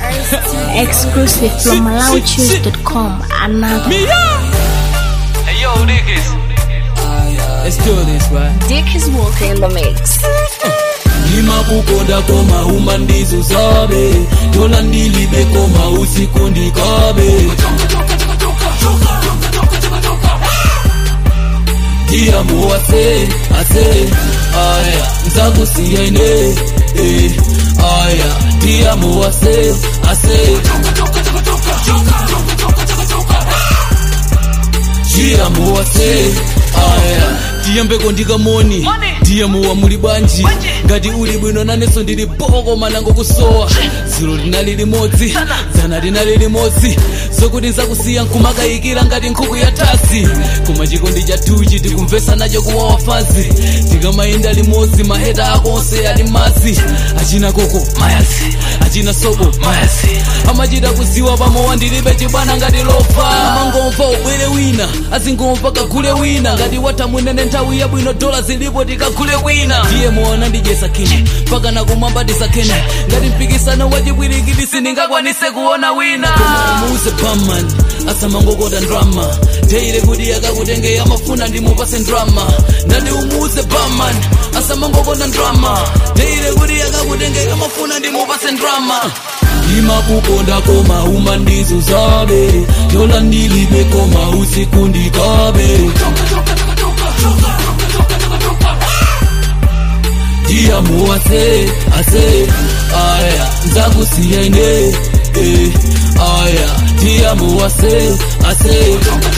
Exclusive from MalawiChoose.com. Another. Hey yo, niggas. Let's do this, right? Dick is walking in the mix. ndimakukonda koma umandizuzabe tola ndilibe koma usiku ndikabe ndiyamu ase ase aya nzakusiya ine eh, aya ndiyamu ase ase ndiyamu ase aya tiyambeko ndikamoni ndiyamuwa muli bwanji ngati uli bwino nanenso ndili boko manango kusowa zilo linali limodzi dzana linali limodzi zokuti nzakusiya nkumakayikira ngati nkhuku ya tasi koma chikondi cha tuchi tikumvesa nacho kuwawa fazi tikamayenda limodzi maheta ako onse ali mazi achina koko mayazi achina sobo mayazi amachita kuziwa pamowa ndilibe chibwana ngati lofa amangomva ubwere wina azingomva kagule wina ngati watha munene nthawi yabwino dola zilipo tikagule wina ndiye muona ndijesa kine mpaka nakumwamba tisakene ngati mpikisano wachibwirikiti sindingakwanise kuona wina koma umuze bamman asamangokota ndrama teire kuti akakutenge amafuna ndimupase ndrama ndati umuze bamman asamangokota ndrama teire kuti akakutenge amafuna ndimupase ndrama ndimakukonda koma umandizuzabe tola ndilibe koma usiku ndikabe ndiyamu ase ase aya nzakusiya ine eh, aya ndiyamu ase ase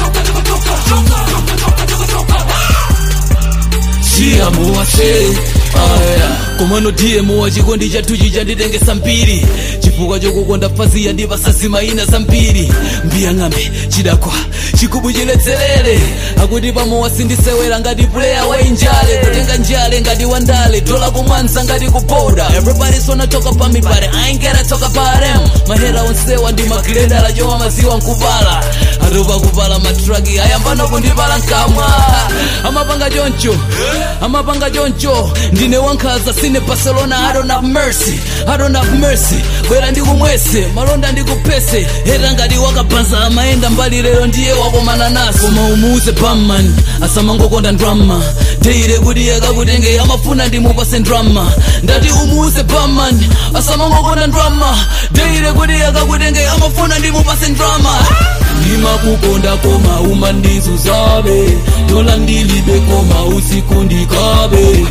ndiyamu ase aya komano diyemu wa chikondi chathuchi chanditengesa mbiri chifukwa chokukonda fazi yandipasa zimayina zambiri mbiyang'ambe chidakwa chikubu chiletserere akuti pamowa sindisewera ngati puleya wa injale kutenga njale ngati wandale dola kumwanza ngati kuboda everybody's wanna talk about me but I ain't gonna talk about them mahera onsewa ndi magileda lachowa maziwa nkuvala atopa kuvala matraki ayambano kundipala nkamwa amapanga choncho amapanga choncho ndine wankhaza sine barcelona i don't have mercy i don't have mercy bwera ndikumwese malonda ndikupese heta ngati wakabanza amayenda mbali lero ndiye wakomana naso koma umuze bamman asamangokonda ndrama teire kuti akakutenge amafuna ndimupase ndrama ndati umuze bamman asamangokonda ndrama teire kuti akakutenge amafuna ndimupase ndrama ndimakukonda koma umandizuzabe tola ndilibe koma usiku ndikabe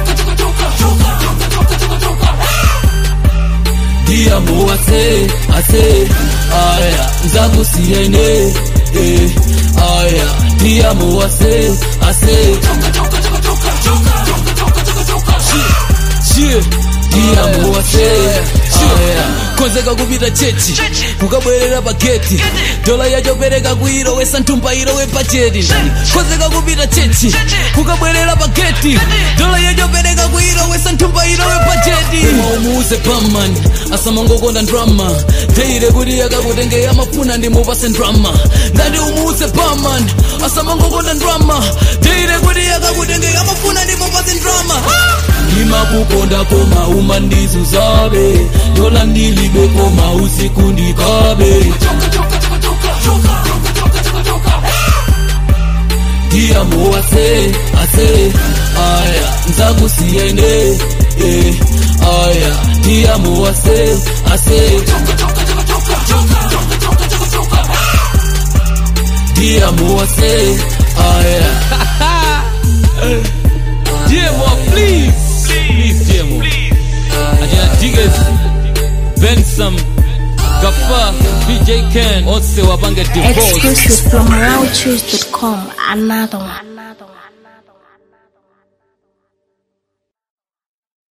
ndiyamu ase ase aya nzakusiya ine eh, aya ndiyamu ase ase ndiyamu ase aya konzeka kupita chechi kukabwerera pageti dola yachopereka kuirowesa nthumba irowe pacheti konzeka kupita chechi kukabwerera pageti dola yachopereka kuirowesa nthumba irowe pacheti umuze bamman asamangokonda ndrama teire kuti akakutenge amafuna ndimupase ndrama ndati umuze bamman asamangokonda ndrama teire kuti akakutenge amafuna ndimupase ndrama ndimakukonda koma umandizuzabe dola ndilibe koma usiku ndikabe ndiyamu ase ase aya nzakusiya ine eh, aya ndiyamu ase ase ndiyamu ase aya Demo, please, please, Demo. Ajina Diggers, Benson, Gafa, BJ Ken, onse wapange divorce. Exclusive from MalawiChoose.com. Another one. Another one.